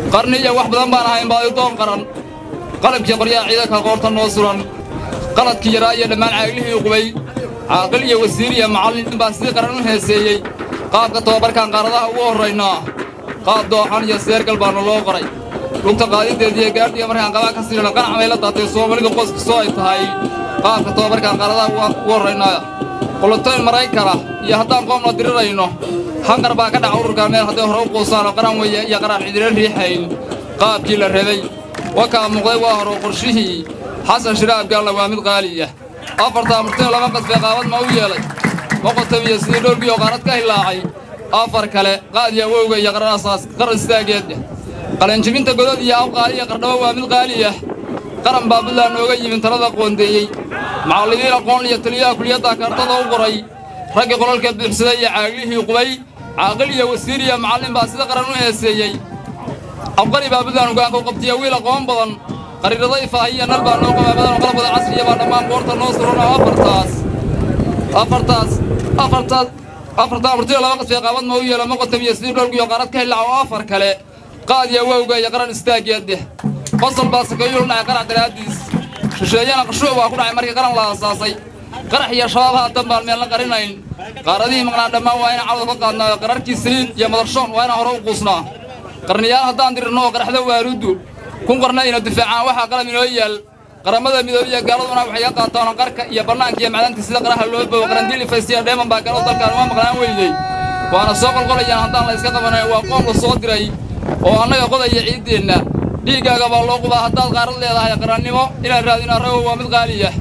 qarni iyo wax badan baan ahayn baadidoon qaran qalabkii qoryaha ciidanka qoorta noo suran qaladkii yaraa iyo dhammaan caaglihii qubay caaqil iyo wasiir iyo macallin baa sidii qaran u heeseeyey qaabka tababarkaan qaaradaha ugu horraynaa qaab dooxan iyo seergal baana loo qoray lugta qaadideediiyo gaadhiga markaan qabaa ka siidhana qanac bay la daatay soomaalida qoyskastoo ay tahay qaabka tababarkaan qaaradaha ugu horraynaa qolotoyn maraykana iyo haddaan qoomna dirirayno hangar baa ka dhaca ururka meel hadday hore u quusaanoo qaran weeye iyo qaraan cidina riixayn qaabkii la rabay wakaa muuqday waa horo qorshihii xasan shiraab gaalla waa mid qaaliya afartaa murtino laba qasbee qaabad ma u yeelay moqotamiyo sidii dhoolgiyo qaarad ka hilaacay afar kale qaadiya wowga iyo qaranasaas qaran istaageed qalanjibinta godod iyo awqaali iyo qardhabo waa mid qaaliya qaran baa buntland nooga yimin talada qoondeeyey macallimiin aqoon iyo taliyaha kuliyadda kaartada u qoray raggii qolalka buuxsaday iyo caaglihii qubay caaqil iyo wasiir iyo macallin baa sida qaran u heeseeyey abqari baa buntland hogaanka u qabtiya wiil aqoon badan qariirada ifaahiya nal baa noo qabaa badan oo qalabada casriya baa dhammaan qoorta noo suran oo afartaas afartaas afartaas afartaa murtiyo laba qasbee qaabad ma u yeelo moqotam iyo sidii dhoolgiyo qaarad ka hilaca oo afar kale qaadiya wowga iyo qaran istaaggeedeh qosol baa sakeeyuu dhacay qarac daraaddiis shisheeyana qashuuc baa ku dhacay markii qaran la aasaasay qarax iyo shabaab haatan baan meelna qarinayn qaaradihii maqnaa dhammaan waa inaan cawda ka qaadnaayo qararkii saliid iyo madarshoon waa inaan hore u quusnaa qarniyaal haddaan dirirno oo qaraxda waaruuddu kun qarna ina difaacaan waxaa qalab inoo yaal qaramada midoobiya gaaladuna waxay ka qaataan qarka iyo bannaanka iyo macdanta sida qaraha loo bogo qarandiil ifaysiya dheeman baa gaalada dalkaan uma maqnaan weydey waana soo qolqolayaan haddaan la iska qabanayn waa qoom la soo diray oo annaga qodaya ciiddeenna dhiiggaaga baa loo qubaa haddaad qaarad leedahay qarannimo inaan raadin arrago waa mid qaaliya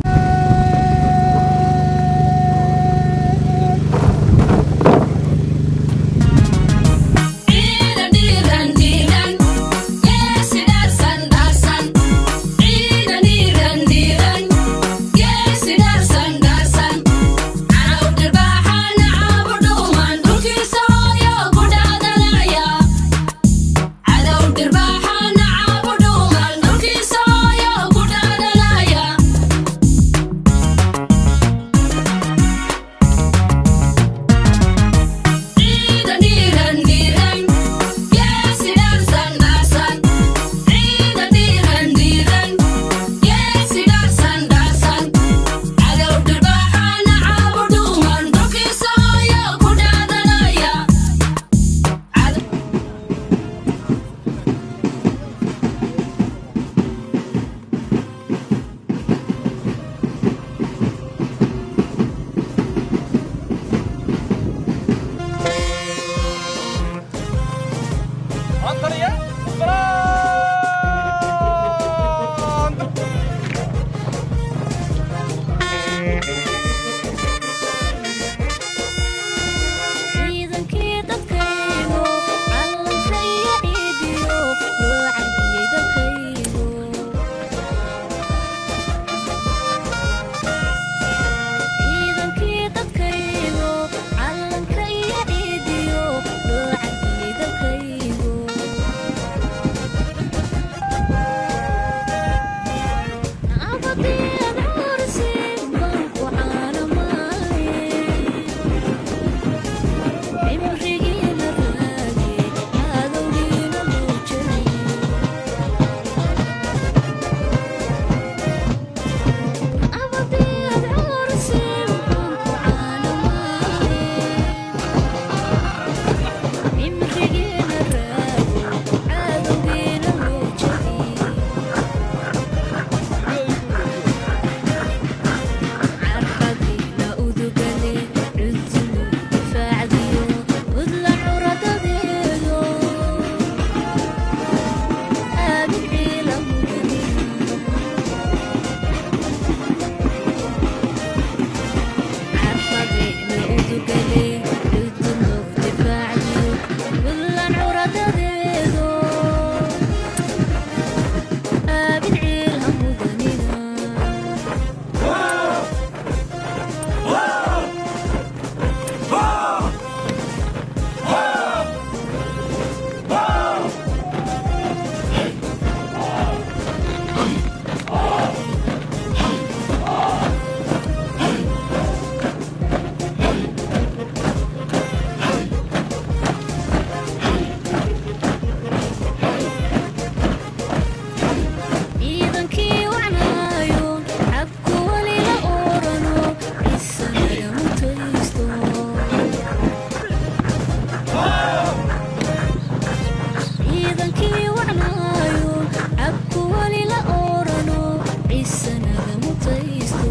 dhaqankii wacnaayo cabku weli la oorano ciisanaga mutaysto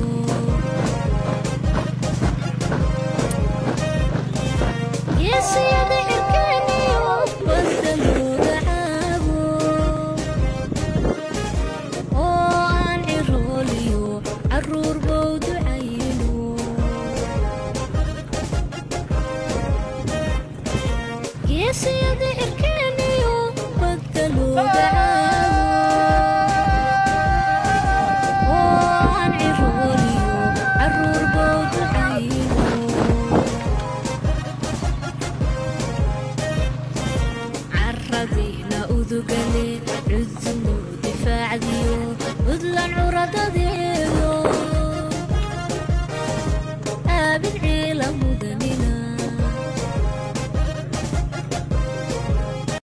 geesiyada cirkeeniyo badda looga caabo oo aan cirooliyo caruur bow ducayno geesiyada cirkeeniyo badda looga caabo oo aan cirooliyo caruur bow ducayno caradiina udugale cudunu difaacdiyo udlan curadadee